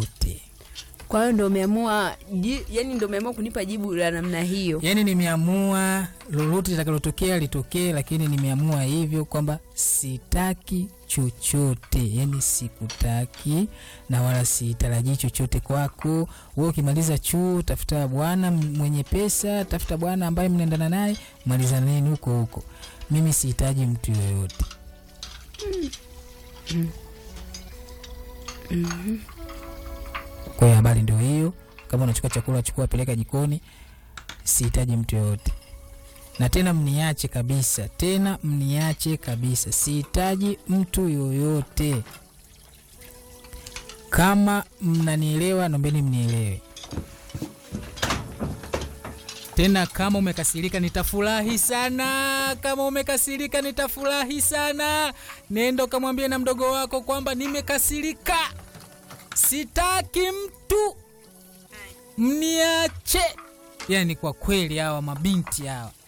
chochote. Kwa hiyo ndo umeamua ji, yani ndo umeamua kunipa jibu la namna hiyo. Yaani nimeamua lolote litakalotokea litokee, lakini nimeamua hivyo kwamba sitaki chochote, yaani sikutaki na wala sitarajii chochote kwako. Wewe ukimaliza chuo, tafuta bwana mwenye pesa, tafuta bwana ambaye mnaendana naye, malizaneni huko huko. Mimi sihitaji mtu yoyote. Kwa hiyo habari ndio hiyo. Kama unachukua chakula, chukua, peleka jikoni. Sihitaji mtu yoyote, na tena mniache kabisa, tena mniache kabisa. Sihitaji mtu yoyote. Kama mnanielewa, nombeni mnielewe. Tena kama umekasirika, nitafurahi sana. Kama umekasirika, nitafurahi sana. Nenda ukamwambie na mdogo wako kwamba nimekasirika, sitaki mtu, mniache. Yani kwa kweli hawa mabinti hawa